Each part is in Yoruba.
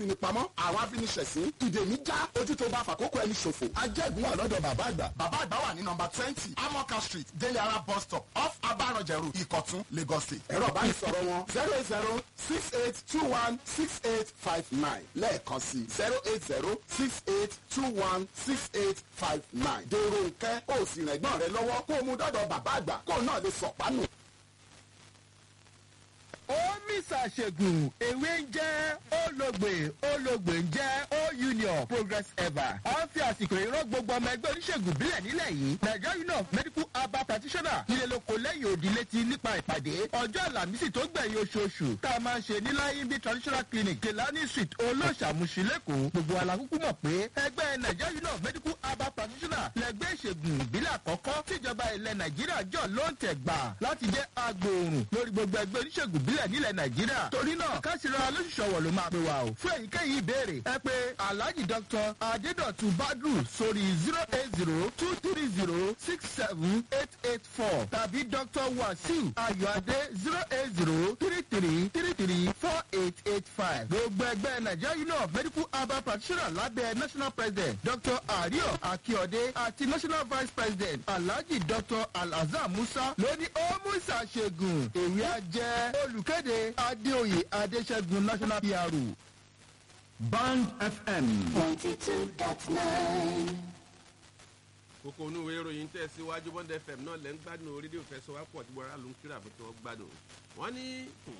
ní pamọ́ àwọn afiniṣẹ̀sín ìdèmí já ojú tó bá fàkókò ẹni ṣòfò ajẹ́gun wà lọ́dọ̀ bàbá àgbà bàbá àgbà wà ní nọmba twenty amoka street deliara bus stop off abarọ̀jẹ̀rù ìkọ̀tún lagos state ẹ̀rọ ìbánisọ̀rọ̀ wọn zero eight zero six eight two one six eight five nine lẹ́ẹ̀kan sí zero eight zero six eight two one six eight five nine dèrò nkẹ́ ó sì rẹ̀gbọ́n rẹ lọ́wọ́ kó o mú dọ́dọ̀ bàbá àgbà kó o náà lè sọ̀pánù. omi ṣàṣègùn ewé ń jẹ́ olóògbé olóògbé ń jẹ́ o union progress ever. a ń fi àsìkò ìrọ́ gbogbo ọmọ ẹgbẹ́ oníṣègùn bílẹ̀ nílẹ̀ yìí nigeria union of medical herbal practitioner nílé lóko lẹ́yìn òdì létí nípa ìpàdé ọjọ́ àlàmísì tó gbẹ̀yìn oṣooṣù tá a máa ń ṣe ní láyínbí traditional clinic kelani street olóṣàmùsí lẹ́kọ̀ọ́ gbogbo alákùkù mọ̀ pé ẹgbẹ́ nigeria union of medical herbal practitioner lẹgbẹ́ ìṣègùn ìbílẹ̀ àkọ́kọ́ tíjọba ilẹ̀ nàìjíríà jọ ló ń tẹ̀ gbà láti jẹ́ agbòòrùn lórí gbogbo ẹgbẹ́ oníṣègùn ìbílẹ̀ nílẹ̀ nàìjíríà torí náà káṣíra lóṣùṣọwọ̀ ló máa pè wá o fún èyíkéyìí ìbéèrè ẹ pé alhaji dr adedotun badru sórí zero eight zero two three zero six seven eight eight four tàbí dr wasiu ayọ̀adé zero eight zero three three three three four eight eight five gbogbo ẹgbẹ́ nigeria union of medical herbal practitioner lábẹ́ national president dr ario akiode àti national vice president alhaji dr alhazan musa ló ní ó mú ìṣàṣègùn èwe ajẹ́ olùkéde adéoyè adéṣẹ́gun national pro. band fm. 92.9. kókó onú ìwé ìròyìn tẹ̀síwájú bond fm náà lẹ́ ń gbádùn rédíò fẹsọ̀wápọ̀ tí wọ́n ló ń kíra fún tí wọ́n gbádùn. wọ́n ní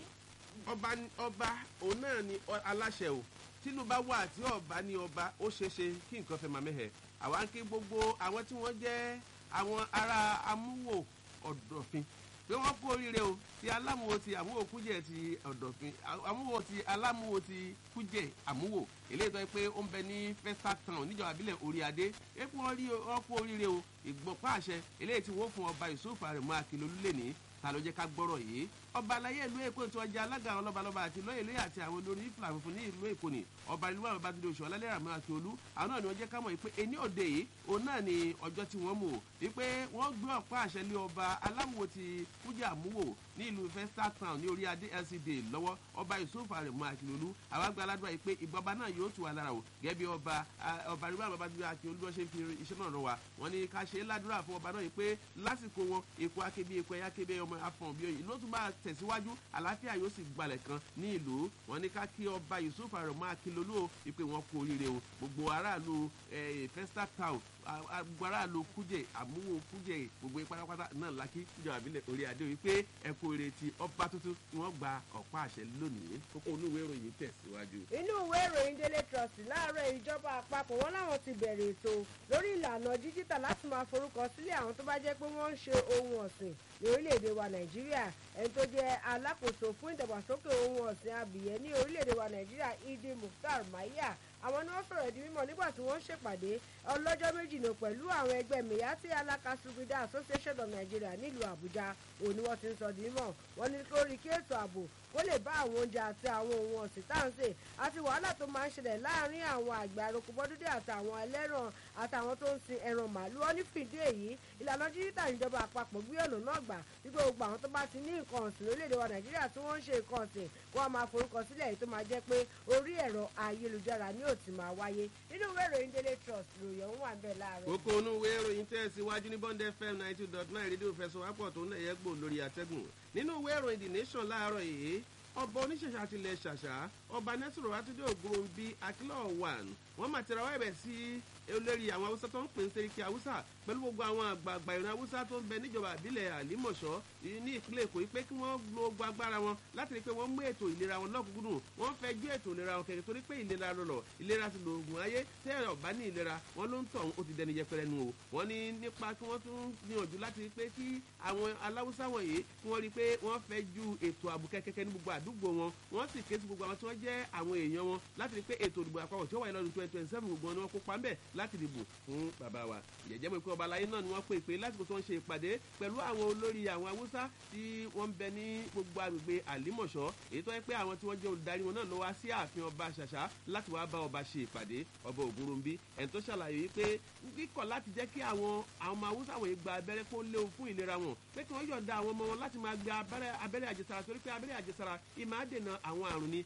ọba ọba òun náà ni ọ- aláṣẹ o tínú bá wà tí ọba ní ọba ó ṣeé ṣe kí nǹkan fẹ́ máa mẹ́hẹ̀. àwa ń kí gbogbo àwọn tí wọ́n jẹ́ àwọn ará amúwò ọ̀dọ̀fin pé wọ́n kú oríire o ti alámúwo ti àmúwò kújẹ ti ọ̀dọ̀fin àmúwò ti alámúwo ti kújẹ àmúwò eléyìí tó yẹ pé ó ń bẹ ní festa town níjọba abilẹ̀ orí adé epo wọn rí wọn kú oríire o ìgbọ̀pá àṣẹ eléyìí tí wọ́n fún ọba yusuf arẹ̀mọ́ akilolú lẹ́ni ta ló jẹ́ ká gbọ́rọ̀ yìí ọba alayé ìlú èkó tí wọ́n jẹ́ alága àwọn lọ́balọ́ba àti lóyè lóyè àti àwọn olórí ìfìlà funfun ní ìlú èkó ni ọba ìlú àwọn babájídé oṣù ọlálẹ́ àmọ́ akíolú àwọn náà ni wọ́n jẹ́ ká mọ̀ pé ení òde yìí òun náà ni ọjọ́ tí wọ́n mú o wípé wọ́n gbé ọ̀pá àṣẹ lé ọba alámùwò ti kújà àmúwò ní ìlú festa town ní orí adé lcd lọ́wọ́ ọba yusuf arẹ̀mọ́ akíolú àwọn àgbà aládùn àyè pé ìgbọba náà yóò tù wá lára o gẹ́gẹ́ bí ọba ah, ọba ìlú àwọn babájídé akíolú wọ́n ṣe ń fi iṣẹ́ náà rọ wa wọ́n ní ká ṣe é ládùúrà fún ọba náà yìí pé lásìkò wọn èkó akébí èkó ẹ̀yà kébé ọmọ afọ̀n bí oyin ló tún bá tẹ̀síwájú àlàáfíà yóò sì gbalẹ̀ kan ní ìlú wọn ní ká kí ọba yusuf arọmọ akilolu o ìpè wọn kú oríire o gbogbo aráàlú eh, festa town a- a- gbogbo aráàlú kújẹ àmúwò kújẹ gbogbo yín pátápátá náà lákì ìjọba àbílẹ̀ orí adé wípé ẹ kú oríire ti ọba tuntun tí wọ́n gba ọ̀pá àṣẹ lónìí kókó onúwé ìròyìn tẹ̀síwájú. inú ìwé ìròyìn daily trust láàárọ̀ ìjọba àpapọ̀ wọn láwọn ti bẹ̀rẹ̀ ètò lórí ìlànà díjítà láti máa forúkọ sílẹ̀ àwọn tó bá jẹ́ pé wọ́n ń ṣe ohun ọ̀sìn ní orílẹ̀-èdè wa nàìjíríà ẹni tó jẹ́ alákòóso fún ìdàgbàsókè ohun ọ̀sìn abìyẹ́ ní orílẹ̀-èdè wa nàìjíríà idi mukhtar maya àwọn ni wọ́n sọ̀rọ̀ di mímọ̀ nígbà tí wọ́n ń ṣèpàdé ọlọ́jọ́ méjì nù pẹ̀lú àwọn ẹgbẹ́ miyati alakasugida association of nigeria nílùú àbújá òun ni wọ́n ti ń sọ di mímọ̀ wọ́n ní lórí kí ètò ààbò kó lè bá àwọn oúnjẹ àti àwọn ohun ọ̀sìn tá à ń sè àti wàhálà tó máa ń ṣẹlẹ̀ láàrin àwọn àgbà àròkọ bọ́dúdé àtàwọn ẹlẹ́ràn àtàwọn tó ń sin ẹran màálù wọn ní fìdí èyí ìlànà díjítà ìjọba àpapọ̀ gbé ọ̀nà náà gbà wípé gbogbo àwọn tó bá ti ní nǹkan ọ̀sìn lórílẹ̀‐èdè wa nàìjíríà tí wọ́n ń ṣe nǹkan ọ̀sìn kó wọ́n máa forúkọ sílẹ̀ èyí tó máa jẹ́ pé orí ẹ̀rọ ayélujára ni ó ti máa wáyé nínú ìwé ìròyìn daily trust ròyìn òun wà bẹ́ẹ̀ láàárọ̀ kókó onúwé ìròyìn tẹ̀síwájú ní bond fm ninety two dot nine rédíò fẹsọ̀wápọ̀ tó ń lẹ̀ yẹ gbò lórí àtẹ́gùn nínú ìwé ìròyìn the nation láàárọ̀ yìí ọba oníṣẹ̀ṣà tilẹ̀ ṣàṣà ọba nẹ́sùrù àtúndé ògùn bíi akílọ̀ one wọ́n máa tẹ̀ra wá ẹ̀bẹ̀ sí olórí àwọn haúsá tó ń pè ń seriki haúsá pẹ̀lú gbogbo àwọn àgbààgbà ìran haúsá tó ń bẹ níjọba àbílẹ̀ àlímọ̀ṣọ́ ní ìpínlẹ̀ èkó pé kí wọ́n lo ogun agbára wọn láti rí i pé wọ́n mú ètò ìlera wọn lọ́kùnkúndùn wọ́n fẹ́ ju ètò ìlera wọn kẹ̀kẹ́ torí pé ìlera lọ̀lọ̀ ìlera ti lo oògùn ayé tẹ́ ẹ̀rọ bá ní ìlera wọn ló ń tọ̀ ó ti dẹni yẹpẹrẹ nu o wọ́n ní nípa kí wọ́n tún gbìyànjú láti rí i pé kí àwọn aláwùsá wọ̀nyí kí wọ́n rí i pé wọ́n fẹ́ ju ètò ààbò kẹ́kẹ́kẹ́ ní gbogbo àdúgbò wọn wọ́n sì ké sí gbogbo àwọn tí wọ́n jẹ́ àwọn èèyàn wọn láti rí i pé ètò ìdìbò àpapọ̀ tí ó wáyé lọ́dún twenty twenty seven gbogbo wọn ni wọ́n kópa ńbẹ̀ láti dìbò fún bàbá wa ìyẹ̀jẹ̀ mọ̀ pé ọba aláyé náà ni wọ́n pè pé lásìkò tó ń ṣe ìpàdé pẹ̀lú àwọn olórí àwọn haúsá tí wọ́n ń bẹ ní gbogbo agbègbè àlímọ̀ṣọ́ èyí tó yẹ pé àwọn tí wọ́n jẹ́ olùdarí wọn náà lọ wá sí ààfin ọba ṣàṣà láti wá bá ọba ṣe ìpàdé ọba ògúnrúnbí ẹ̀ tó ṣàlàyé wípé kíkọ̀ láti jẹ́ kí àwọn àwọn ọmọ haúsá wọ̀nyí gba abẹ́rẹ́ kó léwu fún ìlera wọn pé kí wọ́n yọ̀ǹda àwọn ọmọ wọn láti máa gba abẹ́rẹ́ abẹ́rẹ́ àjẹsára torí pé abẹ́rẹ́ àjẹsára ìmáa dènà àwọn àrùn ni àrùn tá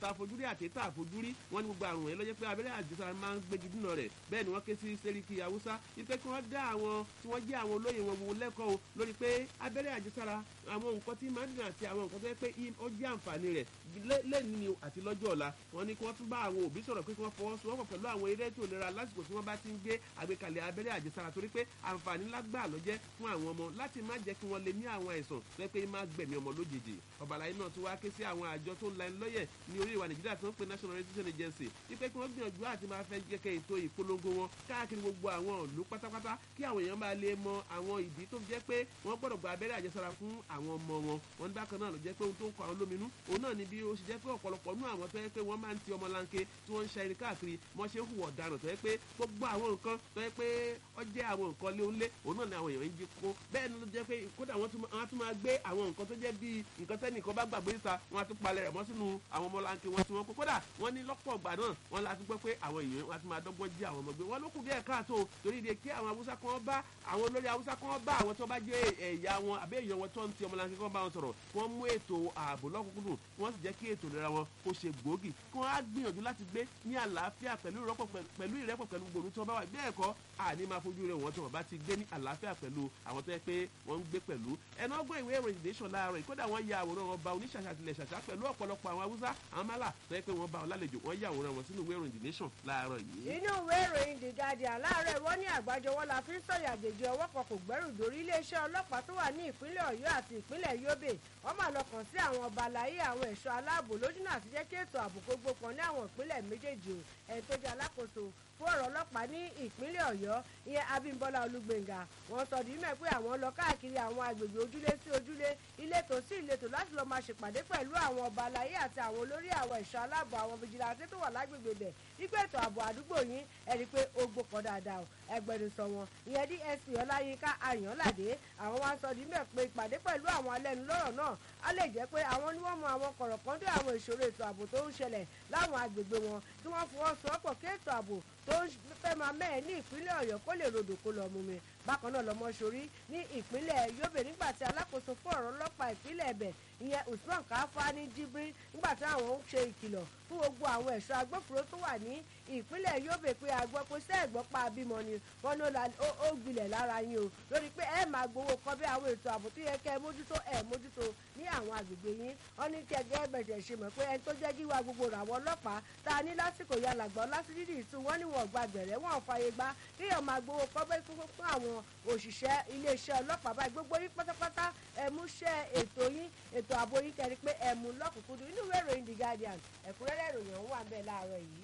tá a fojú rí àti tá a fojú rí wọ́n ní gbogbo àrùn yẹn lọ́jọ́ pé abẹ́rẹ́ àjẹsára máa ń gbégi dínà rẹ̀ bẹ́ẹ̀ ni wọ́n ké sí sẹ́ríkì haúsá wípé kí wọ́n dá àwọn tí wọ́n jẹ́ àwọn olóyè wọn wo lẹ́kọ̀ọ́ o lórí pé abẹ́rẹ́ àjẹsára àwọn nǹkan tí máa ń dùn àti àwọn nǹkan tó yẹ pé ó jẹ́ àǹfààní rẹ̀ lẹ́ni ni àti lọ́jọ́ ọ̀la wọ́n ní kí wọ́n tún bá àwọn òbí sọ̀rọ̀ pé kí wọ́n fọwọ́sowọ́pọ̀ pẹ̀lú àwọn eré ètò ìlera lásìkò tí wọ́n bá ti ń gbé àgbékalẹ̀ abẹ́rẹ́ àjẹsára torí pé àǹfààní ńlá gbà ló jẹ́ fún àwọn ọmọ láti má jẹ́ kí wọ́n lè ní àwọn àìsàn tó yẹ pé má gbẹ̀mí ọmọ lójijì ọ̀bàlàyé náà tún wá ké sí àwọn àjọ tó ń la ẹni lọ́yẹ̀ ní orí ìwà nàìjíríà tó ń pe national registration agency wípé kí wọ́n gbìyànjú àti máa fẹ́ jẹ́ kẹ́ ètò ìpolongo wọn káàkiri gbogbo àwọn ìlú pátápátá kí àwọn èèyàn máa lè mọ àwọn ìdí tó jẹ́ pé wọ́n gbọ́dọ̀ gba abẹ́rẹ́ àjẹsára fún àwọn ọmọ wọn wọn ní bákan náà ló jẹ́ pé ohun tó ń kọ àwọn lóminú òun náà ni bí ó ṣe jẹ́ pé ọ̀pọ̀lọpọ̀ nú àwọn tó yẹ pé wọ́n máa ń ti ọmọ lanke tí wọ́n ń ṣe irin káàkiri wọ́n ṣe ń hùwà ọ̀daràn tó yẹ pé gbogbo àwọn nǹkan tó yẹ pé ó jẹ́ àwọn nǹkan lé onílé òun náà ni àwọn èèyàn ń jí kó bẹ́ẹ̀ ni ló jẹ́ pé kódà wọ́n tún máa gbé àwọn nǹkan tó jẹ́ bíi nǹkan tẹ́nìkan bá gbàgbé níta wọ́n á tún palẹ̀ rẹ̀ mọ́ sínú àwọn ọmọ lanke wọn tí wọ́n kó kódà wọ́n ní lọ́pọ̀ ọgbà náà wọ́n la tún gbọ́ pé àwọn èèyàn wọn á tún máa dọ́gbọ́n jí àwọn ọmọ gbé wọ́n ló kù díẹ̀ káàtó torí de kí àwọn haúsá kan bá àwọn olórí haúsá kan bá àwọn tó bá jẹ́ ẹ̀yà wọn àbẹ́ èèyàn wọn tó ń ti ọmọ lanke kan bá wọn sọ̀rọ̀ wọ́n mú ètò ààbò lọ́kùnkúndùn wọ́n sì jẹ́ kí ètò ìlera wọn kó ṣe gbòógì kí wọ́n á gbìyànjú láti gbé ní àlàáfíà pẹ̀lú ìrẹ́pọ̀ pẹ̀lú gbòòrò tí wọ́n bá wà bẹ́ẹ̀ kọ́ àní máa fojú rẹ̀ wọ́n tí wọ́n bá ti gbé ní àlàáfíà pẹ̀lú àwọn tó yẹ pé wọ́n ń gbé pẹ̀lú ẹnu ọgbọ́n ìwé ìròyìn nation láàárọ̀ ìkódà wọ́n ya àwòrán wọn ba oníṣàṣà tilẹ̀ ṣàṣà pẹ̀lú ọ̀pọ̀lọpọ̀ àwọn haúsá àwọn málà tó yẹ pé wọ́n bá wọn lálejò wọ́n ya àwòrán wọn sínú ìwé ìròyìn nation láàárọ̀ yìí. inú ìwé ìròyìn the guardian láàárọ̀ wọ́n ní àgbájọwọ́ la fi ń sọ̀yà àjèjì ọwọ́ kan kò gbẹ́rù dórí iléeṣẹ́ ọlọ́pàá tó wà ní ìpínlẹ̀ ọ̀yọ́ àti ìpínlẹ̀ yobe wọ́n máa lọ kàn sí àwọn ọba àlàyé àwọn ẹ̀ṣọ́ aláàbò lójúnà àti jẹ́ kí ètò ààbò kó gbópọn ní àwọn ìpínlẹ̀ méjèèjì o ẹ̀ tó jẹ́ alákòóso fún ọ̀rọ̀ ọlọ́pàá ní ìpínlẹ̀ ọ̀yọ́ ìyẹn abímbọ́lá olúgbèǹga wọ́n sọ di mímọ̀ pé àwọn lọ káàkiri àwọn agbègbè ojúlé sí ojúlé ìletò sí ìletò láti lọ́ọ́ máa ṣèpàdé pẹ̀lú àwọn ọba aláyé àti àwọn olórí àwọn ẹ̀ṣọ́ aláàbò àwọn fìjìláńtì tó wà lágbègbè bẹ̀ wípé ètò ààbò àdúgbò yín ẹni pé ó gbópọn dáadáa o ẹgbẹ̀rún sọ wọn ìyẹn dsp ọláyínká ayọ̀nládé àwọn wá sọ di mímọ̀ pé ìpàdé pẹ̀lú àwọn alẹ́nulọ́rọ̀ náà á lè jẹ́ pé àwọn ni wọ́n mọ àwọn kọ̀rọ̀kọ́ndé àwọn ìṣòro ètò ààbò tó ń ṣẹlẹ̀ láwọn agbègbè wọn tí wọ́n fọwọ́sowọ́pọ̀ kí ètò ààbò tó ń fẹ́ máa mẹ́ẹ̀ ní ìpínlẹ̀ ọ̀yọ́ kó lè rodò kó lọ mú mi bákan náà lọmọ sórí ní ìpínlẹ̀ yobe nígbà tí alákòóso fún ọ̀rọ̀ ọlọ́pàá ìpínlẹ̀ ẹ̀bẹ̀ ìyẹn usman káfá ní jíbírí nígbà tí àwọn ń ṣe ìkìlọ̀ fún gbogbo àwọn ẹ̀ṣọ́ agbófinró tó wà ní ìpínlẹ̀ yobe pé àgbọ̀ pé sẹ́ẹ̀gbọ́n pa abímọ ni wọn ló ó gbilẹ̀ lára yín o lórí pé ẹ máa gbowó kan bí àwọn ètò ààbò tó yẹ kẹ́ ẹ mójútó ẹ mójútó ní àwọn àgbègbè yín wọn ní kẹgẹ́ bẹ̀rẹ̀ ṣe mọ̀ pé ẹni tó jẹ́ gíwá gbogbo ràwọ̀ ọlọ́pàá tá a ní lásìkò yà làgbọ́ lásìdídì ìtú wọn ní wọn gba gbẹ̀rẹ̀ wọn fàyè gbá kíyàn máa gbowó kan bẹ́ẹ̀ fún fún àwọn òṣìṣẹ́ iléeṣẹ́ ọlọ́pàá báyìí gbogbo yín pátápátá ẹ mú ṣẹ́ ètò yín ètò ààbò yín kẹrin pé ẹ mú lọ́kùnkúndùn inú ìwé ìròyìn the guardian ẹ̀kúnrẹ́rẹ́ ìròyìn ọ̀hún wà ń bẹ̀ láàárọ̀ yìí.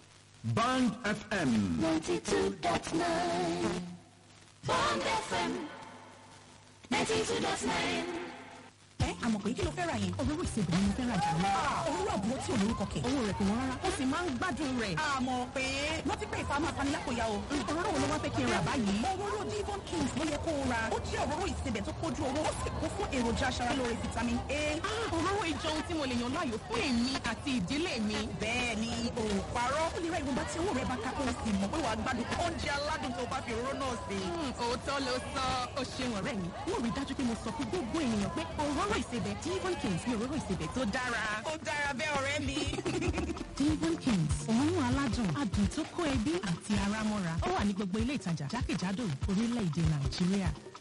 Band FM. 92.9 Bond FM 92.9 ẹ àmọ̀ pé kí ló fẹ́ ra yẹn. òróró ìsebì ni mo fẹ́ ra jù lọ. òróró àbúrò tí ò lórúkọ kẹ̀. owó rẹ̀ kò wọ́n rárá. ó sì máa ń gbádùn rẹ̀. àmọ̀ pé wọ́n ti pè fà máa fani lápòyà o. òróró wo ló wá fẹ́ kí n rà báyìí. òróró divon kings ló yẹ kó o ra. ó jẹ́ òróró ìsebẹ̀ tó kójú owó. ó sì kún fún èròjà aṣaralóore vitamin a. òróró ìjọ ohun tí mo lè yàn láàyò fún èmi àti ìdílé mi. bẹ́ẹ̀ ni o parọ́. ó lè ra ìwọ̀nba tí owó rẹ̀ bá ká kó o sì mọ̀ pé wàá gbádùn oúnjẹ aládùn tó bá fi òróró náà sí. òótọ́ ló sọ ó ṣeun ọ̀rẹ́ mi. wọ́n rí dájú pé mo sọ fún gbogbo ènìyàn pé òróró ìsebẹ̀ divon kings ní òróró ìsebẹ̀ tó dára. ó dára bẹ́ẹ̀ ọ̀rẹ́ mi. divon kings òórùn aládùn adùn tó kó ẹbí àti ara mọ́ra ó wà ní gbogbo ilé ìtajà jákèjádò orílẹ̀-èdè nàìjíríà.